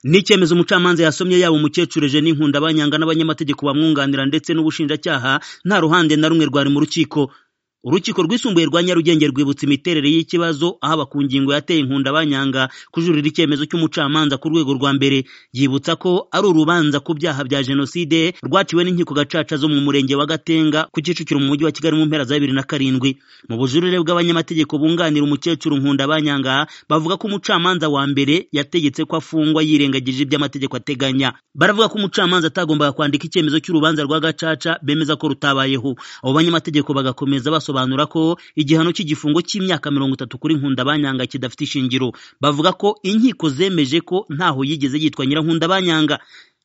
ni icyemezo umucamanza yasomye yaba umukecuru Eugenie Nkundabanyanga n'abanyamategeko bamwunganira ndetse n'ubushinjacyaha nta ruhande na rumwe rwari mu rukiko urukiko rwisumbuye rwa Nyarugenge rwibutsa imiterere y'ikibazo ahaba ku ngingo yateye Nkundabanyanga kujuririra icyemezo cy'umucamanza ku rwego rwa mbere yibutsa ko ari urubanza ku byaha bya jenoside rwaciwe n'inkiko gacaca zo mu murenge wa Gatenga ku Kicukiro mu mujyi wa Kigali mu mpera za bibiri na karindwi mu bujurire bw'abanyamategeko bunganira umukecuru Nkundabanyanga bavuga ko umucamanza wa mbere yategetse ko afungwa yirengagije ibyo amategeko ateganya baravuga ko umucamanza atagombaga kwandika icyemezo cy'urubanza rwa gacaca bemeza ko rutabayeho abo banyamategeko bagakomeza basobanura basobanura ko igihano cy'igifungo cy'imyaka mirongo itatu kuri nkundabanyanga kidafite ishingiro bavuga ko inkiko zemeje ko ntaho yigeze yitwa nyirankundabanyanga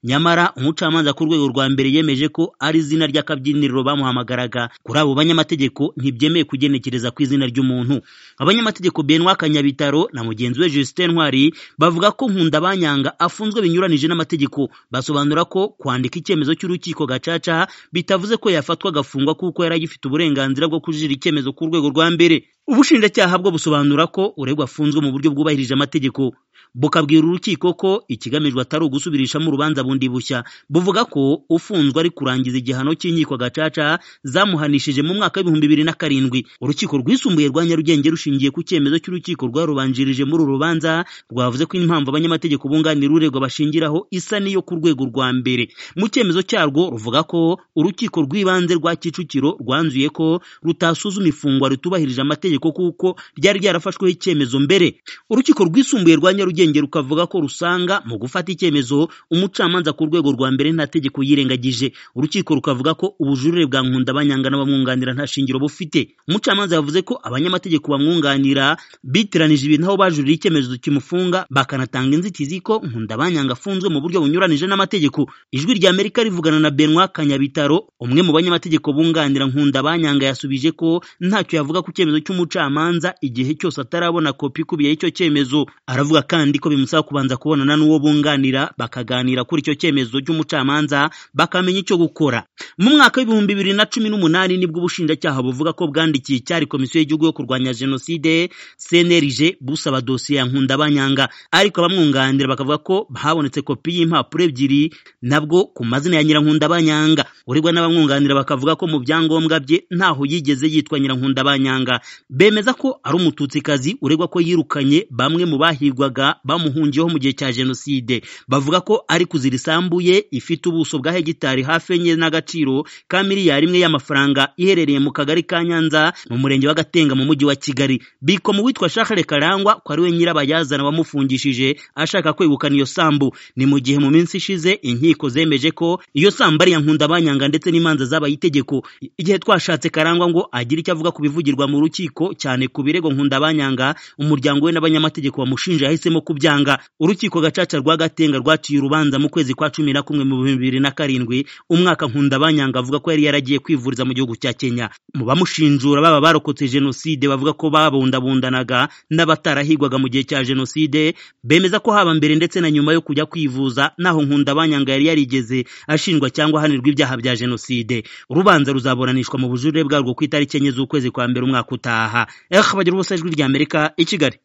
nyamara umucamanza ku rwego rwa mbere yemeje ko ari izina ry'akabyiniriro bamuhamagaraga kuri abo banyamategeko ntibyemewe kugenekereza ku izina ry'umuntu abanyamategeko benwa kanyabitaro na mugenzi we justin ntwari bavuga ko nkundabanyanga afunzwe binyuranije n'amategeko basobanura ko kwandika icyemezo cy'urukiko gacaca bitavuze ko yafatwa agafungwa kuko yari agifite uburenganzira bwo kujira icyemezo ku rwego rwa mbere ubushinjacyaha bwo busobanura ko uregwa afunzwe mu buryo bwubahirije amategeko bukabwira urukiko ko ikigamijwe atari ugusubirishamo urubanza bundi bushya buvuga ko ufunzwe ari kurangiza igihano cy'inkiko gacaca zamuhanishije mu mwaka w'ibihumbi bibiri na karindwi urukiko rwisumbuye rwa nyarugenge rushingiye ku cyemezo cy'urukiko rwarubanjirije muri uru rubanza rwavuze ko impamvu abanyamategeko bunganira uregwa bashingiraho isa n'iyo ku rwego rwa mbere mu cyemezo cyarwo ruvuga ko urukiko rw'ibanze rwa kicukiro rwanzuye ko rutasuzuma ifungwa ritubahirije amategeko kuko ryari ryarafashweho icyemezo mbere urukiko rwisumbuye rwa nyarugenge nyarugenge rukavuga ko rusanga mu gufata icyemezo umucamanza ku rwego rwa mbere nta tegeko yirengagije urukiko rukavuga ko ubujurire bwa nkundabanyanga n'abamwunganira nta shingiro bufite umucamanza yavuze ko abanyamategeko bamwunganira bitiranije ibintu aho bajurira icyemezo kimufunga bakanatanga inzitizi ko nkundabanyanga afunzwe mu buryo bunyuranije n'amategeko ijwi rya amerika rivugana na benwa kanyabitaro umwe mu banyamategeko bunganira nkundabanyanga yasubije ko ntacyo yavuga ku cyemezo cy'umucamanza igihe cyose atarabona kopi ikubiye icyo cyemezo aravuga kandi kandi ko bimusaba kubanza kubonana n'uwo bunganira bakaganira kuri icyo cyemezo cy'umucamanza bakamenya icyo gukora mu mwaka w'ibihumbi bibiri na cumi n'umunani nibwo ubushinjacyaha buvuga ko bwandikiye icyari komisiyo y'igihugu yo kurwanya jenoside cnlg busaba dosiye ya nkundabanyanga ariko abamwunganira bakavuga ko habonetse kopi y'impapuro ebyiri nabwo ku mazina ya nyirankundabanyanga uregwa n'abamwunganira bakavuga ko mu byangombwa bye ntaho yigeze yitwa nyirankundabanyanga bemeza ko ari umututsikazi uregwa ko yirukanye bamwe mu bahigwaga bamuhungiyeho mu gihe cya jenoside bavuga ko ari kuzira isambu ye ifite ubuso bwa hegitari hafi enye n'agaciro ka miliyari imwe y'amafaranga iherereye mu kagari ka nyanza mu murenge wa gatenga mu mujyi wa kigali biko mu witwa shakare karangwa ko ari we nyirabayazana wamufungishije ashaka kwegukana iyo sambu ni mu gihe mu minsi ishize inkiko zemeje ko iyo sambu ari iya nkundabanyanga ndetse n'imanza zabaye itegeko igihe twashatse karangwa ngo agire icyo avuga ku bivugirwa mu rukiko cyane ku birego nkundabanyanga umuryango we n'abanyamategeko bamushinja yahisemo kubyanga urukiko gacaca rwa gatenga rwaciye urubanza mu kwezi kwa cumi na kumwe mu bihumbi bibiri na karindwi umwaka nkundabanyanga avuga ko yari yaragiye kwivuriza mu gihugu cya kenya mu bamushinjura baba barokotse jenoside bavuga ko babundabundanaga n'abatarahigwaga mu gihe cya jenoside bemeza ko haba mbere ndetse na nyuma yo kujya kwivuza naho nkundabanyanga yari yarigeze ashinjwa cyangwa ahanirwa ibyaha bya jenoside urubanza ruzaburanishwa mu bujurire bwarwo ku itariki enye z'ukwezi kwa mbere umwaka utaha eh bagira ubusajwi ry'amerika i kigali